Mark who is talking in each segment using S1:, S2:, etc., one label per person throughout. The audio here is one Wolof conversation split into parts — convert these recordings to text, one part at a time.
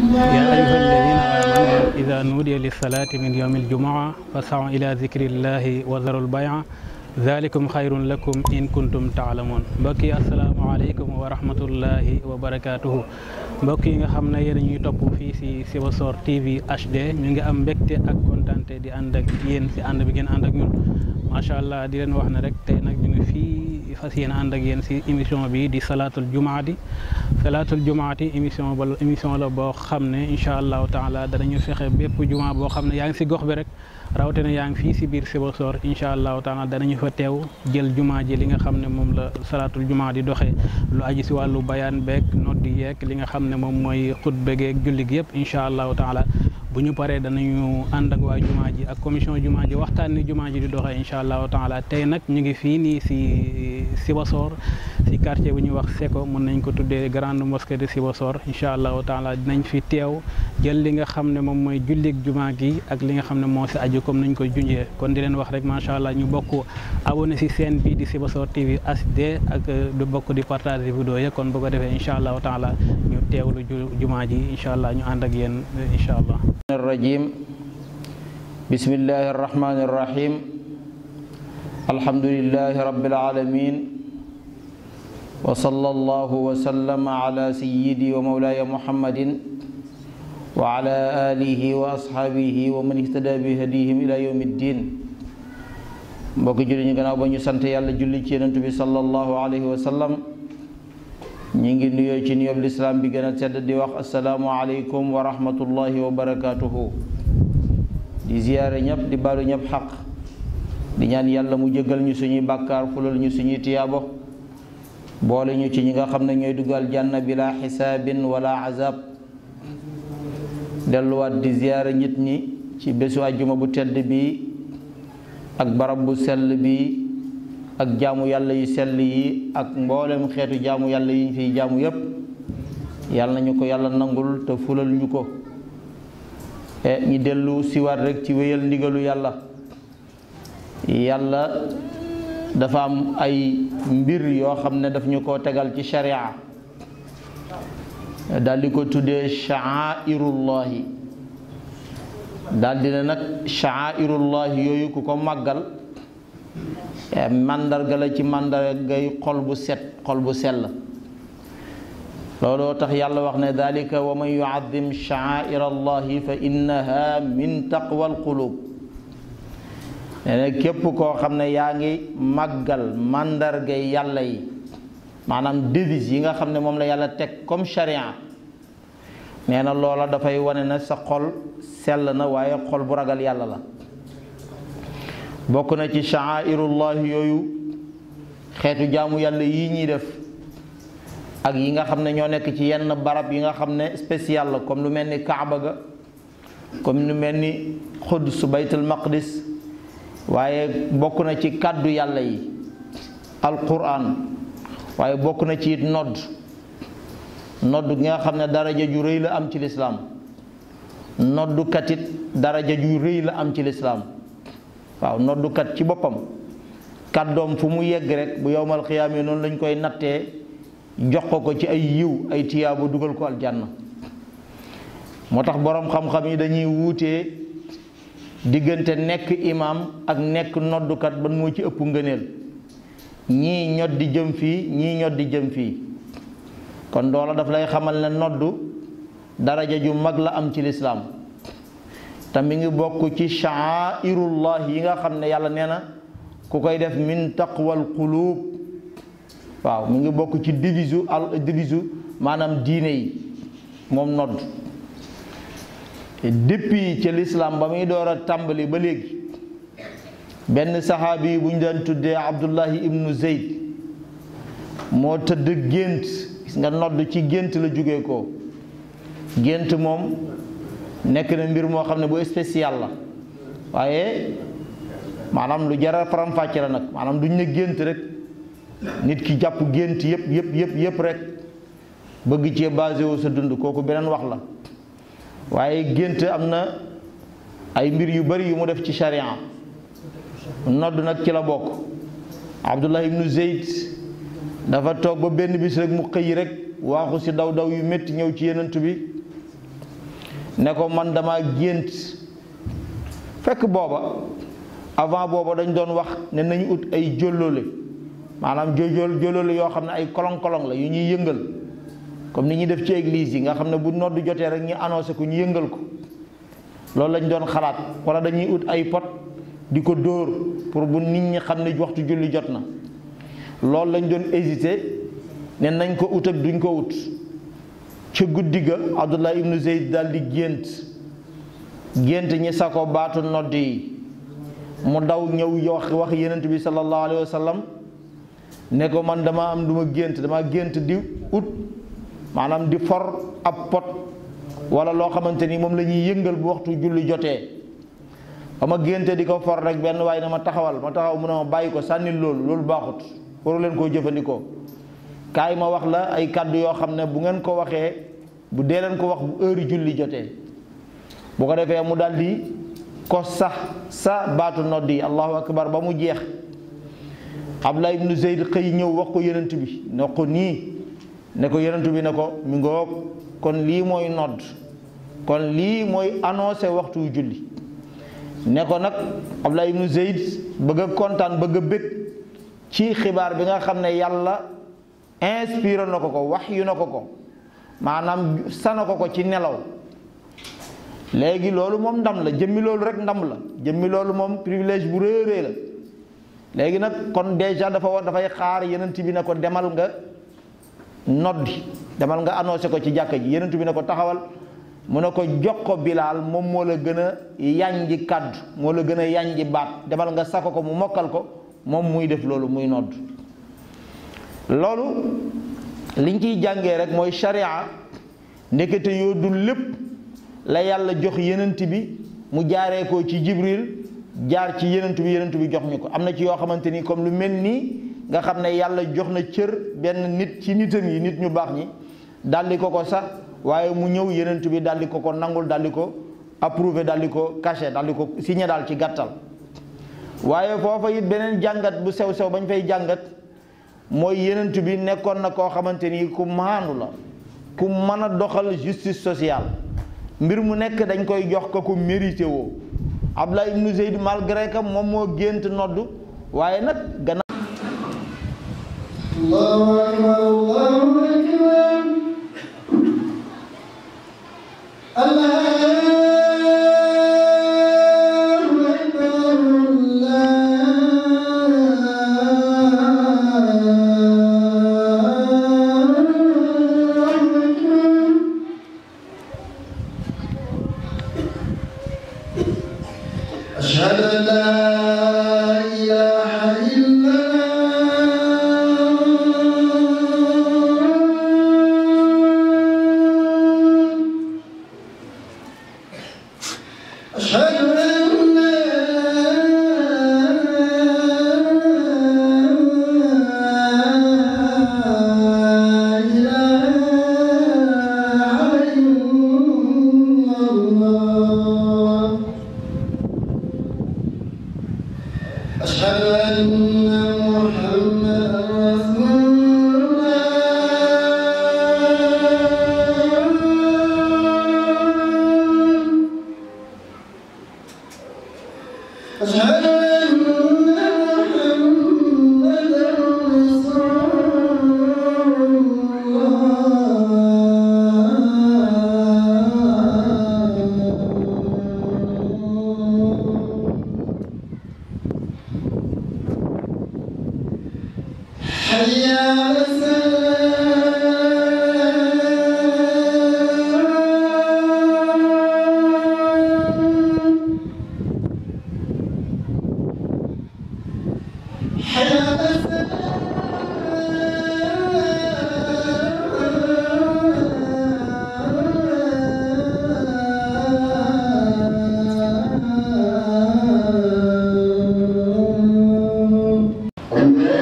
S1: يا أيها الذين آمنوا إذا نودي للصلاة من يوم الجمعة فاسعوا إلى ذكر الله وذروا البيع ذلكم خير لكم إن كنتم تعلمون mbokk yi asalaamaaleykum wa rahmatullahi wa barakaatuhu mbokk yi nga xam ne yéen ñuy topp fii si Sibassor TV HD ñu ngi am mbégte ak kontante di ànd ak yéen si ànd bi ngeen ànd ak ñun macha allah di leen wax ne rek tey nag ñu ngi fii fas yéen ànd ak yéen si émission bi di salaatul jumaati salaatul jumaati émission ba émission la boo xam ne incha allahu taala danañu fexe bépp juma boo xam ne yaa ngi si gox bi rek rawatina yaa ngi fii si biir Sibassor incha allahu taala danañu fa teew jël juma ji li nga xam ne moom la salaatul juma di doxee lu aji si wàllu bayaan beeg noddi yeeg li nga xam ne moom mooy xutba geeg julli gi yëpp incha allahu taala bu ñu paree danañu ànd ak waa juma ji ak commission juma ji waxtaan ni juma ji di doxee incha allahu taala tey nag ñu ngi fii nii si Sibassor si quartier bu ñuy wax Seko mën nañ ko tuddee grande mosquée de Sibassor incha allahu taala dinañ fi teew jël li nga xam ne moom mooy jullig juma gi ak li nga xam ne moo si aju comme nañ ko junjee kon di leen wax rek macha allah ñu bokk abonné si chaîne bi di Sibassor TV HD ak du bokk di partager vidéo yi kon bu ko defee incha allahu taala ñu teewlu juma ji incha allah ñu ànd ak yéen incha allah.
S2: الرجيم بسم الله الرحمن الرحيم الحمد لله رب العالمين وصلى الله وسلم على سيدي ومولاي محمد وعلى آله وأصحابه ومن اهتدى بهديهم إلى يوم الدين mbokk julli ñu gannaaw ba ñu sant yàlla julli ci yonent bi sallallahu alayhi wa sallam ñi ngi nuyoo ci nuyoob lislaam bi gën a tedd di wax asalaamu aleykum wa rahmatullahi wa barakaatuhu di ziyaare ñëpp di baalu ñëpp xaq di ñaan yàlla mu jëggal ñu suñuy bàkkaar fulal ñu suñuy tiyaabo boole ñu ci ñi nga xam ne ñooy dugal jànna bi laa xisaabin wala azab delluwaat di ziyaare nit ñi ci bésu àjjuma bu tedd bi ak barab bu sell bi ak jaamu yàlla yu sell yi ak mboolem xeetu jaamu yàlla yi ñu fiy jaamu yépp yàlla nañu ko yàlla nangul te fulal ñu ko e ñi dellu siwaat rek ci wéyal ndigalu yàlla yàlla dafa am ay mbir yoo xam ne daf ñu ko tegal ci sharia daal di ko tuddee sha'airullahi daal di ne nag sha'airullahi yooyu ku ko màggal màndarga la ci màndargay xol bu set xol bu sell looloo tax yàlla wax ne dalika wa man yuazim sha'air allahi fa innaha min taqwa alqulub nee na képp koo xam ne yaa ngi màggal màndargay yàlla yi maanaam devise yi nga xam ne moom la yàlla teg comme charia nee na loola dafay wane na sa xol sell na waaye xol bu ragal yàlla la bokk na ci sha'airullahi yooyu xeetu jaamu yàlla yii ñuy def ak yi nga xam ne ñoo nekk ci yenn barab yi nga xam ne spécial la comme lu mel ni Kaaba ga comme lu mel ni Quds baytul maqdis waaye bokk na ci kàddu yàlla yi alquran waaye bokk na ci it nodd nodd gi nga xam ne daraja ju rëy la am ci lislaam noddukat it daraja ju rëy la am ci lislaam waaw noddukat ci boppam kàddoom fu mu yegg rek bu yowmal xiyaamee noonu lañ koy nattee jox ko ko ci ay yiw ay tiyaaba dugal ko aljanna moo tax boroom xam-xam yi dañuy wuutee diggante nekk imaam ak nekk noddukat ban moo ci ëpp ngëneel ñii ñod di jëm fii ñii ñod di jëm fii kon loola daf lay xamal ne noddu daraja ju mag la am ci lislaam te mi ngi bokk ci sha'airullah yi nga xam ne yàlla nee na ku koy def min taqwal qulub waaw mi ngi bokk ci divisu al divisu maanaam diine yi moom nodd depuis ci lislaam ba muy door a tàmbali ba léegi benn saxaabi bu ñu daan tuddee abdullahi ibnu zeyd moo tëdd gént gis nga nodd ci gént la jóge ko gént moom nekk na mbir moo xam ne bu spécial la waaye maanaam lu jara faram-fàcce la nag maanaam duñ ne gént rek nit ki jàpp gént yëpp yëpp yëpp yëpp rek bëgg cee basé wu sa dund kooku beneen wax la waaye gént am na ay mbir yu bari yu mu def ci sharia nodd nag ci la bokk abdullah ibnu zeyd dafa toog ba benn bis rek mu xëy rek waaxu si daw daw yu métti ñëw ci yenant bi ne ko man dama gént fekk booba avant booba dañ doon wax ne nañu ut ay jolloole maanaam jojol jolloole yoo xam ne ay kolong-kolong la yu ñuy yëngal comme ni ñuy def ci église yi nga xam ne bu nodd jotee rek ñu annoncé ko ñu yëngal ko loolu lañ doon xalaat wala dañuy ut ay pot di ko dóor pour bu nit ñi xam ne waxtu julli jot na loolu lañ doon hésité ne nañ ko ut ak duñ ko ut ca guddi ga Abdullah ibnu Zeyd daal di gént gént ñi sa ko baatu nodd yi mu daw ñëw wax wax yenent bi sallallahu alayhi wa sallam ne ko man dama am du ma gént dama gént di ut maanaam di for ab pot wala loo xamante ni moom la ñuy yëngal bu waxtu julli jotee ba ma génte di ko for rek benn waaye na ma taxawal ma taxaw mu ne ma bàyyi ko sànnil loolu loolu baaxut waru leen koo jëfandikoo kaay ma wax la ay kàddu yoo xam ne bu ngeen ko waxee bu dee leen ko wax bu heure julli jotee bu ko defee mu daal di ko sax sa baatu nodd yi allahu akbar ba mu jeex Abdullah ibnu Zeyd xëy ñëw wax ko yonent bi ne ko nii ne ko yonent bi ne ko mi ngoog kon lii mooy nodd kon lii mooy annoncé waxtu julli ne ko nag Abdullah ibnu Zeyd bëgg a kontaan bëgg a bëgg ci xibaar bi nga xam ne yàlla inspiré na ko ko wax yu na ko ko maanaam sana ko ko ci nelaw léegi loolu moom ndam la jëmmi loolu rek ndam la jëmmi loolu moom privilège bu réerée la léegi nag kon déjà dafa war dafay xaar yenent bi ne ko demal nga noddi demal nga annoncé ko ci jàkka ji yenent bi ne ko taxawal mu ne ko jox ko bilaal moom moo la gën a yànji kàddu moo la gën a yànji baat demal nga sako ko mu mokkal ko moom muy def loolu muy nodd loolu liñ ciy jàngee rek mooy sharia ndekete yoo dul lépp la yàlla jox yenent bi mu jaaree ko ci jibril jaar ci yenent bi yenent bi jox ñu ko am na ci yoo xamante ni comme lu mel nii nga xam ne yàlla jox na cër benn nit ci nitam yi nit ñu baax ñi daldi ko ko sax waaye mu ñëw yenent bi daldi ko ko nangul daldi ko approuvé daldi ko caché daldi ko signé daal ci gàttal waaye foofa it beneen jàngat bu sew sew bañ fay jàngat mooy yenent bi nekkoon na koo xamante ni ku maandu la ku mën a doxal justice sociale mbir mu nekk dañ koy jox ko ku mérité woo Abdullah ibnu Zeyd malgré que moom moo gént noddu waaye nag gannaaw
S3: الله أكبر الله أكبر الله أكبر الله أكبر أشهد أن لا إله إلا الله أشهد أن لا إله إلا الله أشهد أن محمدا رسول الله أشهد أن محمدا رسول الله حي على السلام حي على السلام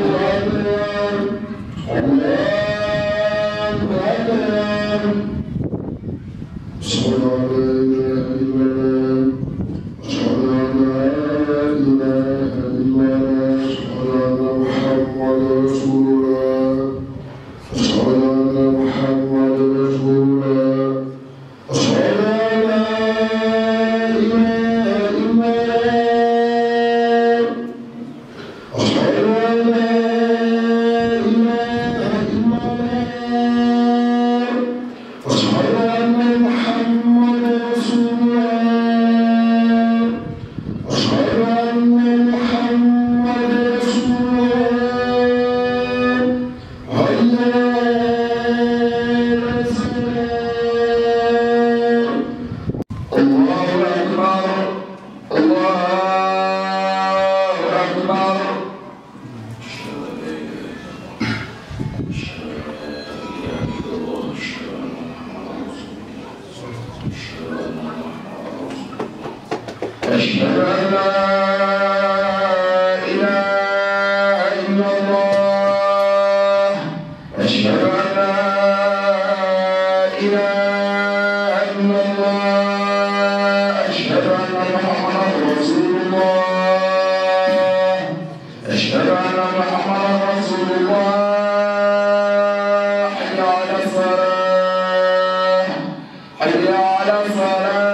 S4: أشهد أن لا إله إلا الله أشهد أن لا إله إلا الله أشهد أن محمدا رسول الله أشهد أن محمدا رسول الله أشهد أن محمدا رسول الله أشهد أن محمدا رسول الله حي على الصلاة الله أكبر الله أكبر أشهد أن لا إله إلا الله أشهد أن لا إله إلا الله أشهد أن محمدا رسول الله أشهد أن محمدا رسول الله حي على الصلاة حي على الصلاة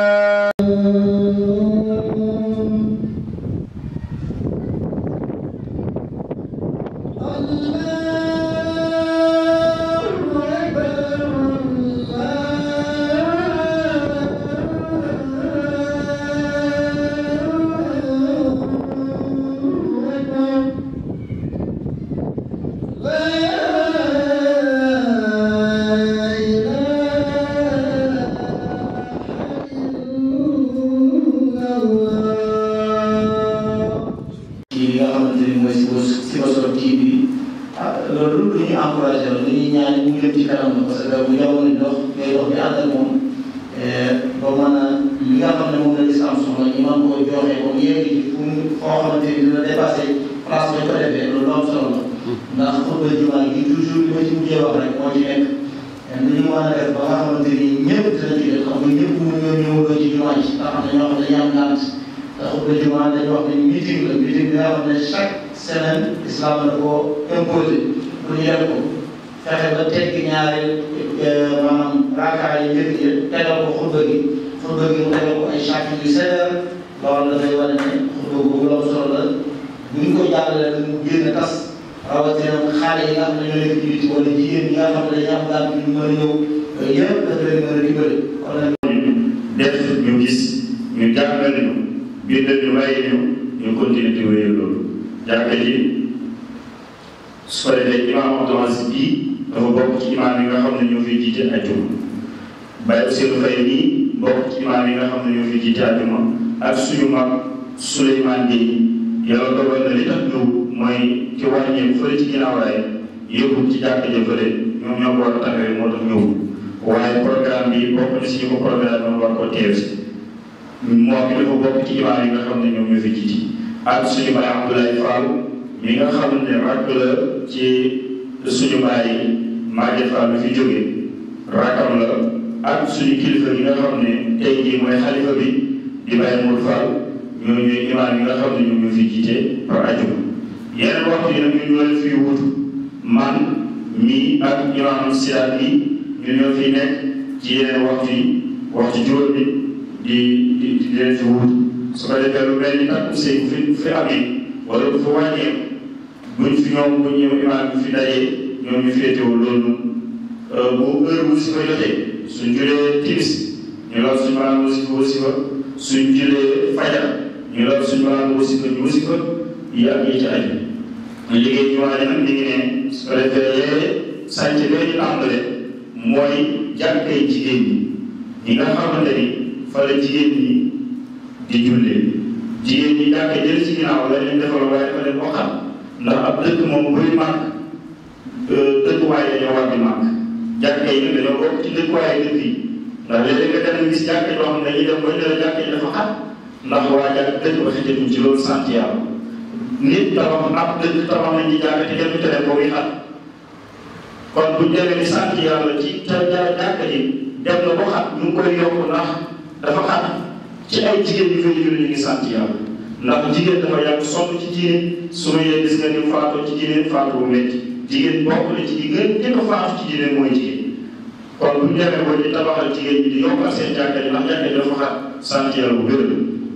S2: ci li nga xamante ni mooy Sibassor Sibassor TV ah loolu lu ñuy encouragé la lu ñuy ñaan mu jëm ci kanam la parce que bu jamono di dox ngay dox di ànd ak moom ba mën a li nga xam ne moom la lislaam soxla ñu mën koo joxe ba mu yegg ci fu mu foo xamante ni dina dépassé place ba ñu ko defee loolu am solo la ndax xutba jumaa gi toujours li ma ci mujjee wax rek moo ci nekk nu ñu mën a def ba nga xamante ni ñëpp dinañ ci def xam nga ñëpp mënu ñoo ñëwaloo ci jumaa ji ndax am na ñoo xam ne dañuy am ngànt ndax xutba jumaa dañu wax ne meeting la meeting bi nga xam ne chaque semaine islam da koo imposé pour ñu def ko fexe ba teggi ñaari maanaam raakaar yi njëkk yi tegal ko xutba gi xutba gi mu tegal ko ay chapitre yu sévère loolu dafay wane ne xutba boobu la solo la bu ñu ko jàllalee rek mu génn tas rawatina xale yi nga xam ne ñoo nekk ci biti wala jigéen ñi nga xam ne dañuy am daal ñu mën a ñëw yooyu yëpp dafa leen mën a dimbali kon nag
S5: def ñu gis ñu jàngal ñu bindal ñu bàyyi ñu ñu continuer di wéyal loolu jàkka ji su ko defee imaam Abdou Aziz bii dafa bokk ci imaam yi nga xam ne ñoo fiy jiite ajjuma Baye Ousseynou Faye nii bokk ci imaam yi nga xam ne ñoo fiy jiite ajjuma ak suñu mag Souleymane Gueye yàlla dogal na li tax ñëw mooy ci wàññeeku fële ci ginnaaw raay yóbbu ci jàkka ja fële ñoom ñoo ko war a taxawee moo tax ñëwul waaye programme bi bokk na si ñu ko programme moom war ko teew si moom mi dafa bokk ci imaam yi nga xam ne ñoom ñoo fi jiiti ak suñu baay Abdoulaye Fall mi nga xam ne rakk la ci suñu baay Maguette Fall mi fi jóge rakkam la ak suñu kilifa yi nga xam ne tey jii mooy xalifa bi di Baye Mour Fall ñoo ñooy imaam yi nga xam ne ñoom ñoo fi jiite par ajuma yeneen waxtu yi nag ñu ñoo leen fi wutu man mi ak imaam Sidaat mi ñu ñoo fi nekk ci yeneen waxtu yi waxtu juróom bi di di di leen fi wut su ko defee lu mel ni takku sëy bu fi fi amee wala bu fa wàññeeku buñ fi ñoom bu ñëw imaam bi fi dajee ñoom ñu féetewul loolu bu heure bu si fa jotee suñ julee timis ñu lool suñ maanaam wasifa wasifa suñ julee fajar ñu lool suñ maanaam wasifa ñu wasifa yi ak yi ci aju liggéey ñu waa nag mi ngi ne su ko defee léeg sànc bee ñu tàmbale mooy jàkkay jigéen ñi ñi nga xamante ni fa la jigéen ñi di jullee jigéen ñi jàkka jël ci ginnaaw la leen defal waaye dafa leen waxal ndax ab dëkk moom buy màgg dëkkuwaay dañoo war di màgg jàkka yi nag dañoo bokk ci dëkkuwaay dëkk yi ndax léeg-léeg nga dem gis jàkka yoo xam ne dañuy dem ba ñu la jàkka yi dafa xat ndax waa jàkk dëkk ba xëjatuñ ci loolu sant yàlla nit tabax ab dëkk tabax nañ ci jàkka te kenn du tere boobu xat kon buñ demee ni sant yàlla ci te jàkka ji dem na ba xat ñu ngi koy yokk ndax dafa xat ci ay jigéen ñi fay julli ñu ngi sant yàlla ndax jigéen dafa yàgg sonn ci diine su ma yee gis nga ni faatoo ci diine faatu bu métti jigéen bokk na ci di gën njëkk a faatu ci diine mooy jigéen kon bu ñu demee ba ñu tabaxal jigéen ñi di yokkal seen jàkka ji ndax jàkka ji dafa xat sant yàlla bu gën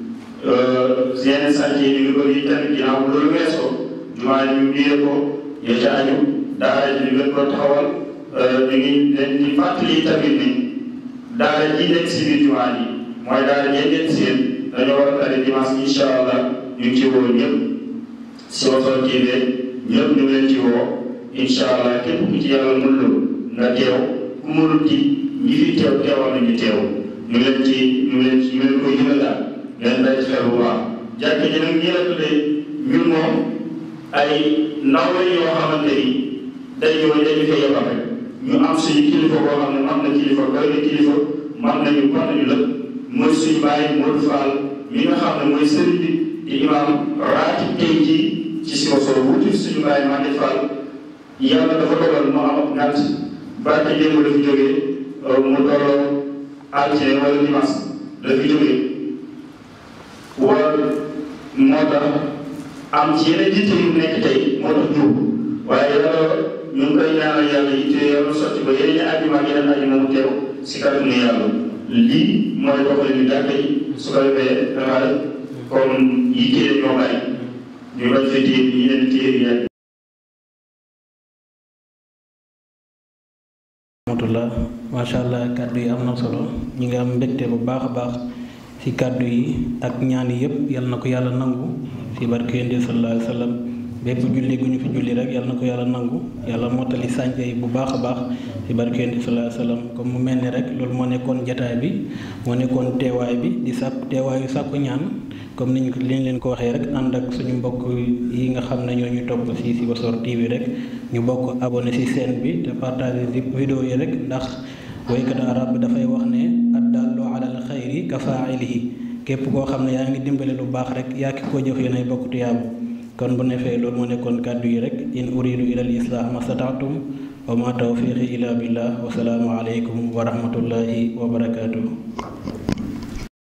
S5: yeneen sant yi ñu ngi bëri yi tamit ginnaaw bu loolu weesoo jumaa ñu liyee ko ya ca aju daara ji ñu gën ko taxawal ñu ngi leen di fàttali tamit ni daara ji nekk si biir jumaa yi mooy daara ñeen ngeen seen dañoo war a tari dimanche incha allah ñu ngi ci woo ñëpp si Wasor TV ñëpp ñu ngi leen ci woo incha allah képp ku ci yàlla mën loo nga teew ku mënul ci ñi fi teew teewal nañu teew ñu leen ci ñu leen ci ñu leen koy yëgal daal ngeen day xel bu baax jàkk ji nag ñi la tuddee ñun moom ay ndaw la yoo xamante ni day ñëw dañu fay yebal rek ñu am suñu kilifa boo xam ne man na kilifa doy na kilifa man nañu man nañu la mooy suñu bàyyi Modou Fall mi nga xam ne mooy sëriñ bi di imam raati tey jii ci si Wasor wuti suñu bàyyi Mande Fall yàlla dafa dogal mu am ak ngànt barke démb dafa jógee mu dooloo altine wala dimanche dafa jógee wala moo tax am ci yeneen yitte yu nekk tey moo tax jóg waaye yàlla ñu ngi koy ñaanal yàlla yitte yàlla sotti ba yeneen àjjuma ak yeneen àjjuma mu teew si kàttanu yàlla lii mooy doxalin yu jàkka yi su ko defee dafa comme yitte ñoo bari ñu bañ fa téye yeneen téye yi yàgg
S1: rahmatullah macha allah kàddu yi am na solo ñi nga am mbégte bu baax a baax ci kàddu yi ak ñaan yi yëpp yal na ko yàlla nangu ci barke yonent bi sallallahu alayhi wa sallam bépp julli gu ñu fi julli rek yal na ko yàlla nangu yàlla mottali sànce yi bu baax a baax ci barke yonent bi sallallahu alayhi wa sallam comme mu mel ni rek loolu moo nekkoon jataay bi moo nekkoon teewaay bi di sàkk teewaayu sàkku ñaan comme niñ liñ leen ko waxee rek ànd ak suñu mbokk yi nga xam ne ñoo ñu topp ci ci Wasor TV rek ñu bokk abonné ci chaîne bi te partager ci vidéo yi rek ndax woykatu arab bi dafay wax ne addallu alal xayri ka faa'ilihi képp koo xam ne yaa ngi dimbale lu baax rek yaa ki ko jëf yéenay bokk tuyaabu kon bu nefee loolu moo nekkoon kàddu yi rek in uridu ila al islah ma stataatum wa ma tawfiqi ila billah wa salaamu aleykum wa rahmatullahi wa barakatuh